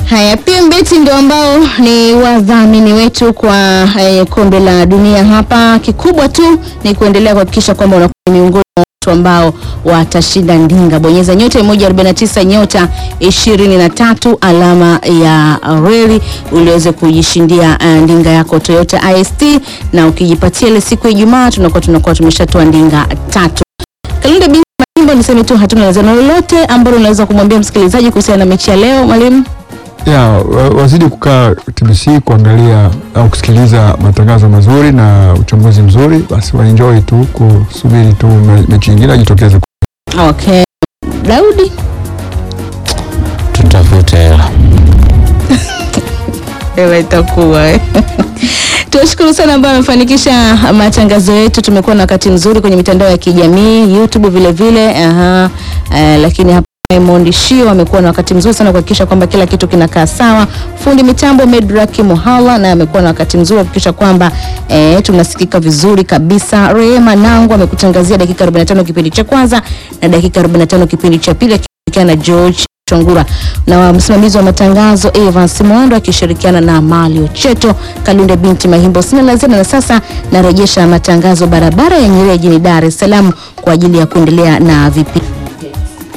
Haya, PMbet ndio ambao ni wadhamini wetu kwa eh, kombe la dunia hapa. Kikubwa tu ni kuendelea kuhakikisha kwamba unakuwa ni miongoni mwa watu ambao watashinda ndinga. Bonyeza nyota 149 nyota 23 alama ya reli uliweze kujishindia uh, ndinga yako Toyota IST, na ukijipatia ile siku ya Ijumaa tunakuwa tunakuwa tumeshatoa ndinga tatu. Kalunda binti Mahimbo, niseme tu hatuna lazima lolote ambalo unaweza kumwambia msikilizaji kuhusiana na mechi ya leo mwalimu. ya wa- wazidi kukaa TBC kuangalia au kusikiliza matangazo mazuri na uchambuzi mzuri, basi waenjoy tu kusubiri tu me- mechi nyingine ajitokeze. Okay. Daudi tutafute hela. Ewa itakuwa eh. Tunashukuru sana ambao amefanikisha matangazo yetu. Tumekuwa na wakati mzuri kwenye mitandao ya kijamii YouTube vile vile. Aha. Eh, lakini hapa Raymond Shio amekuwa na wakati mzuri sana kuhakikisha kwamba kila kitu kinakaa sawa. Fundi mitambo Medraki Muhala na amekuwa na wakati mzuri kuhakikisha kwamba eh, tunasikika vizuri kabisa. Rehema Nangu amekutangazia dakika 45 kipindi cha kwanza na dakika 45 kipindi cha pili akishirikiana na George Chongura na msimamizi wa matangazo Evans Mondo akishirikiana na Malio Cheto Kalunde binti Mahimbo. Sina la ziada na sasa narejesha matangazo barabara ya Nyerere jijini Dar es Salaam kwa ajili ya kuendelea na vipindi.